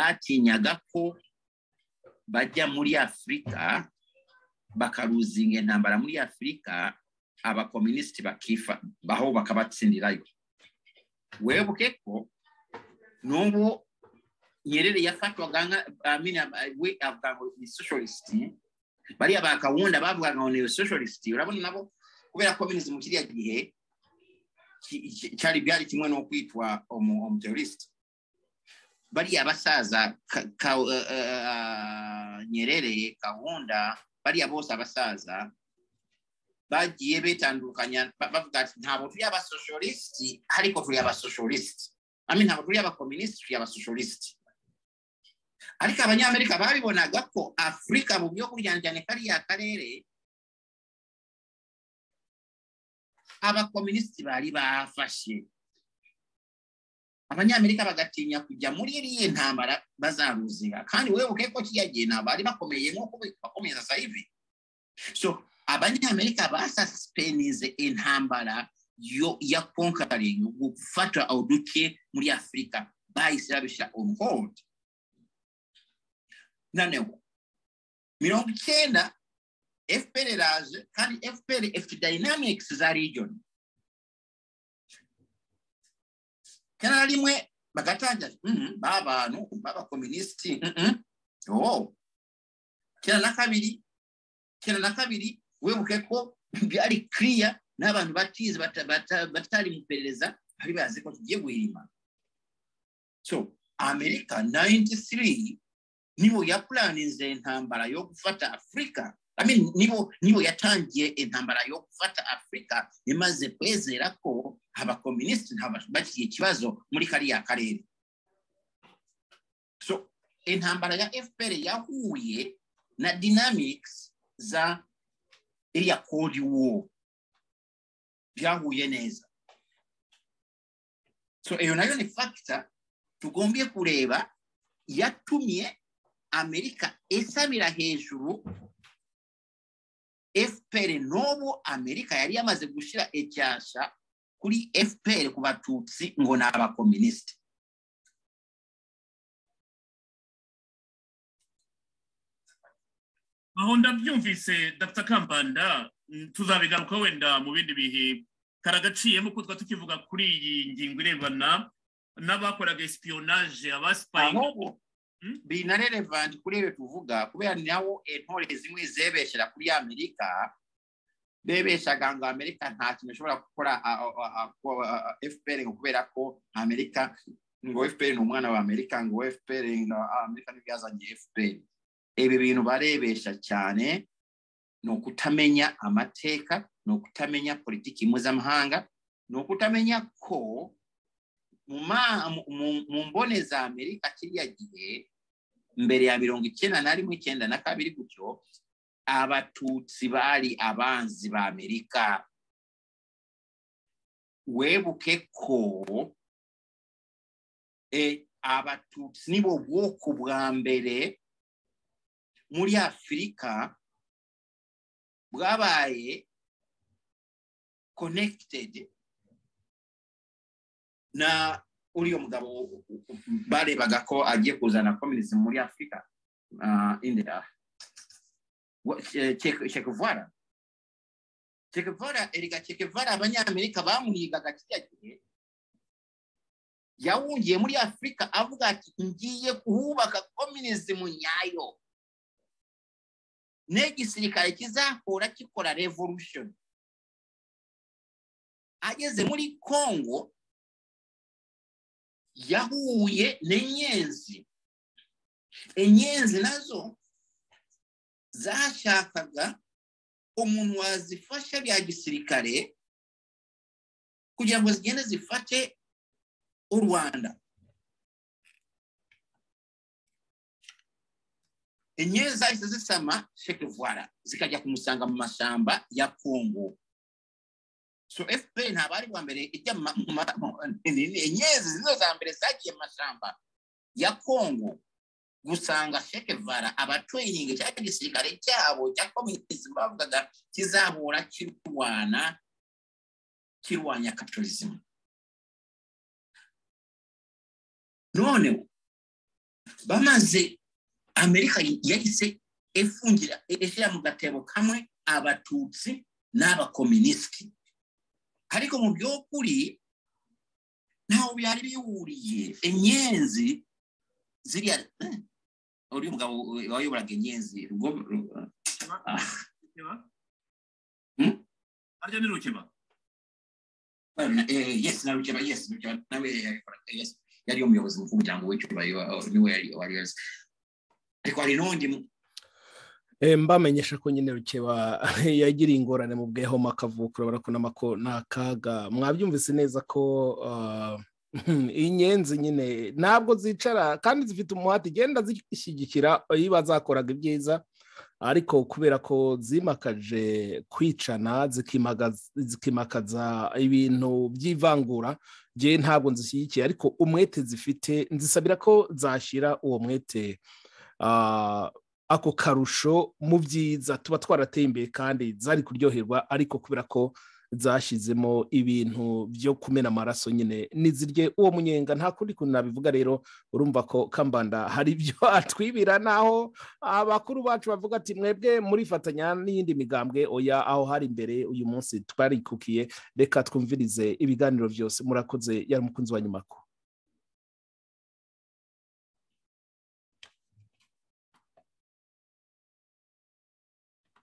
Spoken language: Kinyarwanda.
batinyaga ko bajya muri afurika bakaruzinga intambara muri afurika abakominisiti bakifa baho bakabatsindirayo webuke ko n'ubu nyerere yafatwaga we avuga ngo ni socialisiti bariya bakawunda bavugaga ngo ni socialisiti urabona nabo kubera kominisiti mu kiriya gihe cyari byari kimwe no kwitwa umuteroriste bariya basaza nyerere gahunda bariya bose abasaza bagiye betandukanya bavuga ati ntabwo turi abasoshorisiti ariko turi abasoshorisiti ntabwo turi abakominisiti turi abasoshorisiti ariko abanyamerika babibonaga ko afurika mu byo kuryanjyane kariya karere abakominisiti bari bafashe abanyamerika bagatinya kujya muri iriya ntambara bazaruzinga kandi webuke ko kiriya gihe ntabwo bari bakomeye nk'uko bakomeza sayive so abanyamerika basasipenize intambara yo ya konkaringi gufata uduce muri afurika bahise babishyira on hold noneho mirongo icyenda fpr iraje kandi fpr ifite dynamics za region cyangwa rimwe bagatangira b'abantu b'abakominisiti cyenda na kabiri cyenda na kabiri wibuke ko byari kiriya n'abantu batizi batari mu iperereza bari bazi ko tugiye guhirima so amerika nayinti siri nibo yapuraninze intambara yo gufata afurika nibo yatangiye intambara yo gufata afurika imaze kwezera ko abakominisiti bagiye ikibazo muri kariya karere so intambara ya fpr yahuye na dinamics za iriya kodi wo byahuye neza so iyo nayo ni fagita tugombye kureba yatumye amerika isabira hejuru fpr n'ubu amerika yari yamaze gushyira icyasha kuri fpr ku batutsi ngo ni abakominisiti aho ndabyumvise dapfa kambanda tuzabigaruka wenda mu bindi bihe karagaciyemo ko tuba tukivuga kuri iyi ngingo irebana n'abakoraga esipiyonaje abasipayi biri na relevanti kuri ibyo tuvuga kubera nawo intore zimwe zebeshyira kuri amerika bebeshaga ngo amerika nta kintu ishobora gukora fpr ngo kubera ko amerika ngo fpr ni umwana wa amerika ngo fpr amerika ntibyazanye fpr ibi bintu barebesha cyane ni ukutamenya amateka ni ukutamenya politiki mpuzamahanga ni ukutamenya ko mu mbone za amerika kiriya gihe mbere ya mirongo icyenda na rimwe icyenda na kabiri gutyo abatutsi bari abanzi ba amerika webuke ko abatutsi nibo bwoko bwa mbere muri afurika bwabaye connected na uriya mugabo barebaga ko agiye kuzana kominisiti muri afurika indera cekevara cekevara erega cekevara abanyamerika bamuhigaga kiriya gihe yawungiye muri afurika avuga ati ngiye kuhubaka kominisiti mu nyayo n'igisirikare kizahora gikora revolution ageze muri kongo yahuye n'inyenzi inyenzi nazo zashakaga umuntu wazifasha bya gisirikare kugira ngo zigende zifate u rwanda inyenzi zahise zisama shekivara zikajya kumusanga mu mashyamba ya kongo so fpr ntabwo ari bwa mbere ijya inyenzi zino za mbere zagiye mu mashyamba ya kongo gusanga shekevara abaturinga cya gisirikare cyabo cya komunisi bavugaga kizahura kirwana kirwanya kapitalismu noneho bamaze amerika yahise ifungira ishyira mu gatebo kamwe abatutsi n'abakominisiti ariko mu by'ukuri ntaho byari bihuriye inyenzi ziriya uriya mugabo wayoboraga inyenzi harya ni rukeba yesi na rukeba yesi rukeba nawe yari umuyobozi mukuru w'umuryango w'icyubahiro niwe wari yazi ariko hari n'undi mbamenyesha ko nyine rukeba yagiriye ingorane mu bwehoma akavuka urabona ko ni akaga mwabyumvise neza ko inyenzi nyine ntabwo zicara kandi zifite umuhate igenda zishyigikira iyo zakoraga ibyiza ariko kubera ko zimakaje kwicana zikimakaza ibintu by'ivangura ngewe ntabwo nzishyigikiye ariko umwete zifite nzisabira ko zashyira uwo mwete ako karusho mu byiza tuba twarateye imbere kandi zari kuryoherwa ariko kubera ko zashyizemo ibintu byo kumena amaraso nyine nizirye uwo munyenga nta kundi kuntu nabivuga rero urumva ko kambanda hari ibyo atwibira naho abakuru bacu bavuga ati mwebwe murifatanya n'iyindi migambwe oya aho hari imbere uyu munsi twarikukiye reka twumvirize ibiganiro byose murakoze yari umukunzi wa nyuma ko